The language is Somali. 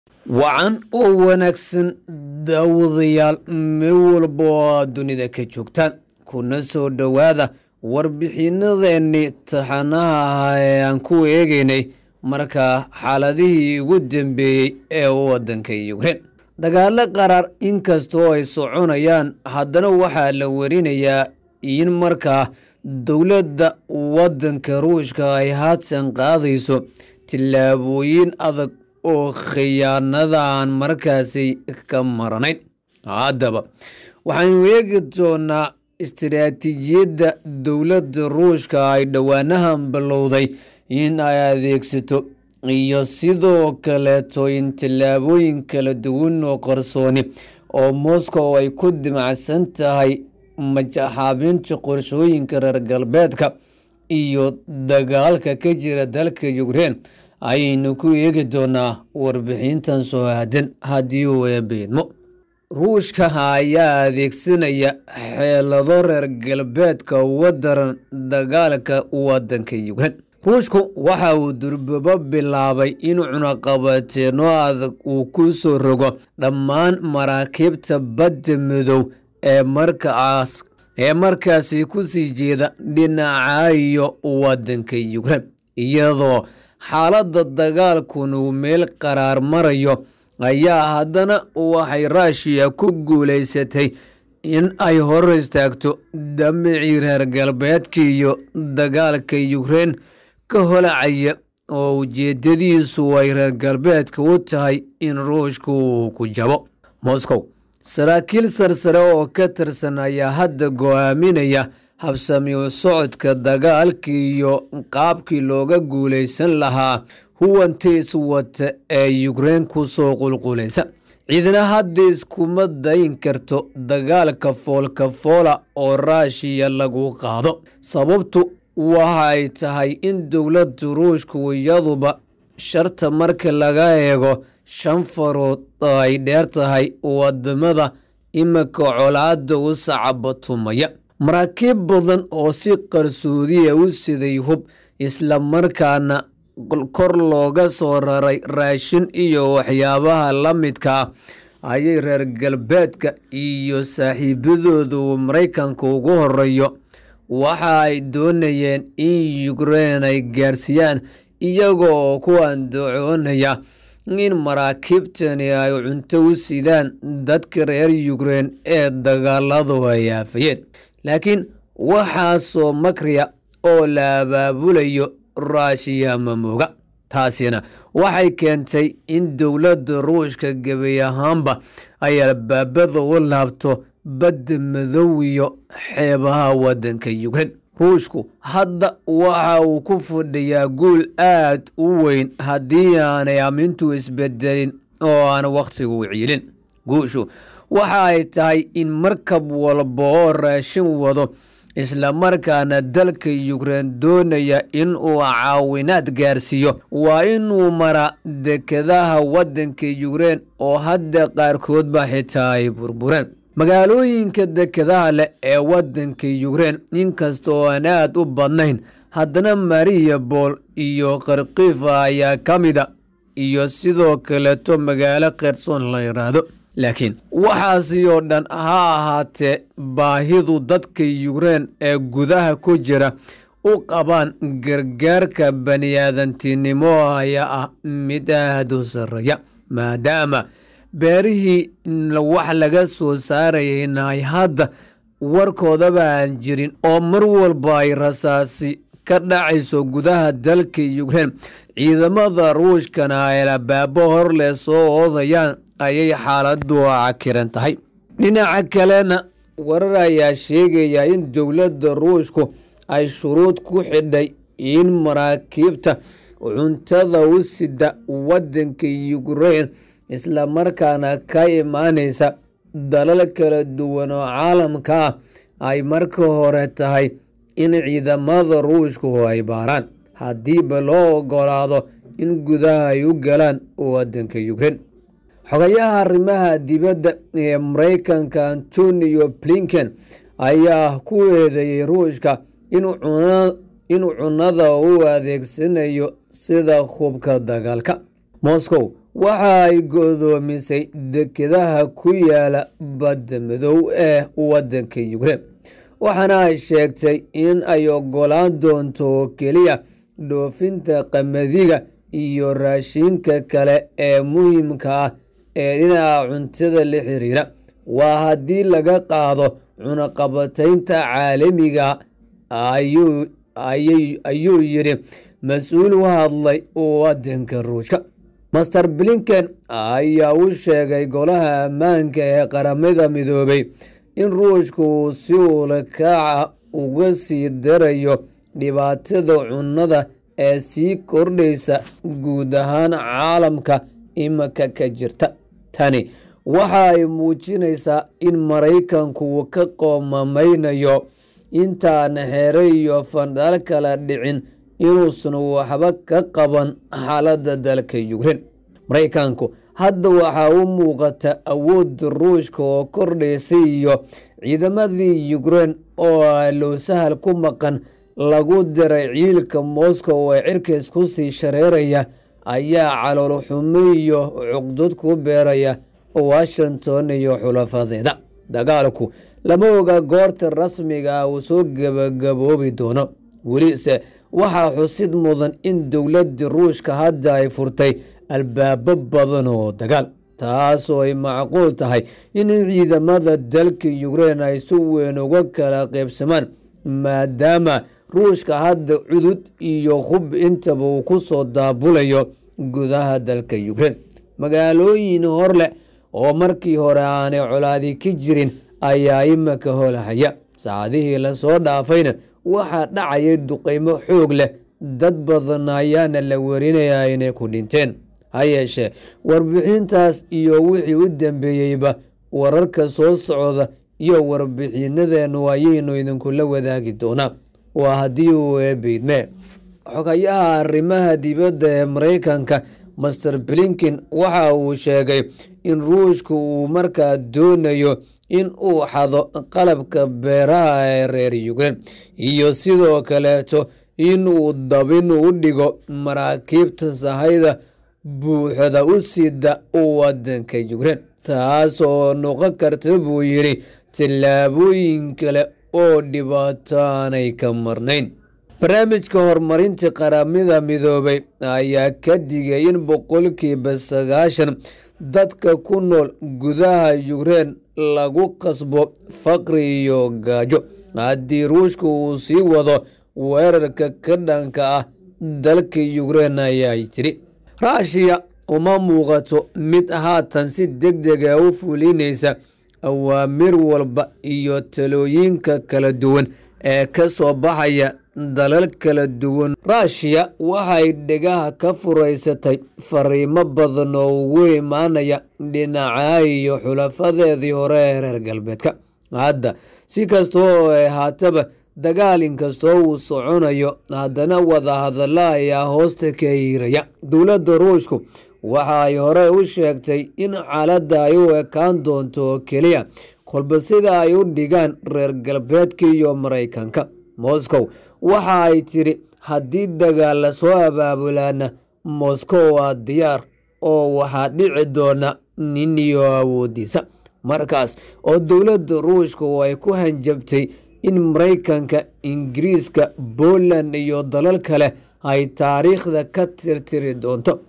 wacan oo wanaagsan daawadayaal meel walba oo aad dunida ka joogtaan kuna soo dhowaada warbixinadeenni taxanaha ahaa ee aan ku eegeynay markaa xaaladihii ugu dambeeyey ee waddanka yukrein dagaalo qaraar inkastoo ay soconayaan haddana waxaa la warinayaa in markaa dowladda waddanka ruushka ay haatan qaadayso tillaabooyin adag oo khiyaanadaan markaasi ka maranayn haddaba waxaanu eegi doonaa istiraatiijiyadda dowladda ruushka ay dhowaanahan bilowday in ay adeegsato iyo sidoo kaleeto in tallaabooyin kala duwan oo qarsooni oo moscow ay ku dimacsan tahay majaxaabinta qorshooyinka reer galbeedka iyo dagaalka ka jira dalka yukrein ayaynu ku eegi doonaa warbixintan soo aadan haddii uu eebeedmo ruushka ayaa adeegsanaya xeelado reer galbeedka uga daran dagaalka waddanka yukrein ruushku waxa uu durbabo bilaabay in cunaqabateeno adag uu ku soo rogo dhammaan maraakiibta badda midow ee markaas ee markaasi ku sii jeeda dhinaca iyo waddanka yukrein iyadoo xaaladda dagaalkun uu meel qaraar marayo ayaa haddana waxay ruushiya ku guulaysatay in ay hor istaagto damicii reer galbeedka iyo dagaalka yukrein ka holacaya oo ujeedadiisu ay reer galbeedka u tahay in ruushku uu ku jabo moscow saraakiil sarsare oo ka tirsan ayaa hadda go-aaminaya habsamiu socodka dagaalka iyo qaabkii looga guulaysan lahaa huwantiis wata ee yukrein ku soo qulqulaysa ciidana hadda iskuma dayin karto dagaalka foolka foola oo ruushiya lagu qaado sababtu waxa ay tahay in dowladda ruushku iyaduba sharta marka laga eego shan farood oo ay dheer tahay wadamada iminka colaada u sacabatumaya maraakiib badan oo si qarsoodiya u siday hub islamarkaana kor looga soo raray raashin iyo waxyaabaha la midka ah ayay reer galbeedka iyo saaxiibadooda uu maraykanka ugu horeeyo waxa ay doonayeen in yukrein ay gaarsiiyaan iyagoo ku andacoonaya in maraakiibtani ay cunto u sidaan dadka reer yukrein ee dagaaladu ay aafayeen laakiin waxaasoo makriya oo la abaabulayo ruushiya mamooga taasina waxay keentay in dowladda ruushka gebi ahaanba ay albaabada u laabto badda madow iyo xeebaha waddanka yukrein ruushku hadda waxa uu ku fadhiyaa guul aad u weyn haddii aanay amintu isbedelin oo aan wakhtigu ciilin guushu waxa ay tahay in markab walba oo raashin wado islamarkaana dalka yukrein doonaya in uu caawinaad gaarsiiyo waa inuu maraa dekadaha waddanka yukrein oo hadda qaarkoodba xitaa ay burbureen magaalooyinka dekadaha leh ee waddanka yukrein inkastoo aan aad u badnayn haddana mariya bool iyo karkifa ayaa ka mida iyo sidoo kaleeto magaalo kherson la yidhaahdo laakiin waxaasi oo dhan ha ahaatee baahidu dadka yukrein ee gudaha ku jira u qabaan gargaarka baniaadantinimo ayaa ah mid aad u sarreeya maadaama beerihii wax laga soo saarayayna ay hadda warkoodaba aan jirin oo mar walba ay rasaasi ka dhacayso gudaha dalka yukrein ciidamada ruushkana ay labaabo hor leh soo oodayaan ayay xaaladu cakiran tahay dhinaca kalena warar ayaa sheegaya in dowladda ruushku ay shuruud ku xidhay in maraakiibta cuntada u sida waddanka yukrein islamarkaana ka imaanaysa dalal kala duwan oo caalamka ah ay marka hore tahay in ciidamada ruushku ay baaraan haddiiba loo ogolaado in gudaha ay u galaan waddanka yukrein xogayaha arrimaha dibadda ee maraykanka antonio blinken ayaa ku eedeeyey ruushka inuu cunnada u adeegsanayo sida hubka dagaalka moscow waxa ay godoomisay dekedaha ku yaala badda madow ee waddanka yukrein waxaana ay sheegtay in ay ogolaan doonto oo keliya dhoofinta qamadiga iyo raashinka kale ee muhiimka ah ee dhinaca cuntada la xiriira waa haddii laga qaado cunaqabataynta caalamiga ayuu yidhi mas-uul u hadlay waddanka ruushka master blinken ayaa u sheegay golaha ammaanka ee qaramada midoobay in ruushka uu si uulakaaca uga sii darayo dhibaatada cunnada ee sii kordhaysa guud ahaan caalamka imika ka jirta tani waxa ay muujinaysaa in maraykanku uu ka qoomamaynayo intaan xere iyo fandhal kala dhicin inuusan waxba ka qaban xaaladda dalka yukrein maraykanku hadda waxaa u muuqata awoodda ruushka oo kordhaysa iyo ciidamadii yukrein oo low sahal ku maqan lagu diray ciilka moscow ee cirkays ku sii shareeraya ayaa calool xumo iyo cuqdad ku beeraya washington iyo xulafadeeda dagaalku lama oga goorta rasmiga ah uu soo gebagaboobi doono welise waxaa xusid mudan in dowladda ruushka hadda ay furtay albaabo badan oo dagaal taasoo ay macquul tahay in ciidamada dalka yukrein ay si weyn uga kala qaybsamaan maadaama ruushka hadda cudud iyo hub intaba uu ku soo daabulayo gudaha dalka yukrein magaalooyin hor leh oo markii hore aanay colaadi ka jirin ayaa imika holahaya saacadihii lasoo dhaafayna waxaa dhacaya duqaymo xoog leh dad badan ayaana la warinayaa inay ku dhinteen ha yeeshee warbixintaas iyo wixii u dambeeyeyba wararka soo socda iyo warbixinadeennu ayaynu idinkula wadaagi doonaa waa haddii uu eebeydme xogayaha arrimaha dibadda ee maraykanka master blinken waxa uu sheegay in ruushka uu markaa doonayo in uu xado qalabka beeraha ee reer yukrein iyo sidoo kaleeto in uu dabin u dhigo maraakiibta sahayda buuxda u sida waddanka yukrein taas oo noqon karta buu yidhi tallaabooyin kale oo dhibaato aanay ka marnayn barnaamijka horumarinta qaramada midoobay ayaa ka digay in boqolkiiba sagaashan dadka ku nool gudaha yukrein lagu qasbo faqri iyo gaajo haddii ruushka uu sii wado weerarka ka dhanka ah dalka yukrein ayaa tiri raashiya uma muuqato mid haatan si deg dega u fulinaysa awaamir walba iyo talooyinka kala duwan ee ka soo baxaya dalal kala duwan ruushiya waxay dhegaha ka furaysatay fariimo badan oo ugu imaanaya dhinaca iyo xulafadeedii hore ee reer galbeedka hadda si kasta oo ay haataba dagaal inkastoo uu soconayo haddana wadahadalla ayaa hoosta ka hiiraya dowladda ruushku waxa ay hore u sheegtay in xaaladda ay u ekaan doonto oo keliya kolba sida ay u dhigaan reer galbeedka iyo maraykanka moscow waxa ay tidhi haddii dagaal la soo abaabulaana moscow waa diyaar oo waxaa dhici doona nin iyo awoodiisa markaas oo dowladda ruushka oo ay ku hanjabtay in maraykanka ingiriiska poland iyo dalal kale ay taariikhda ka tirtiri doonto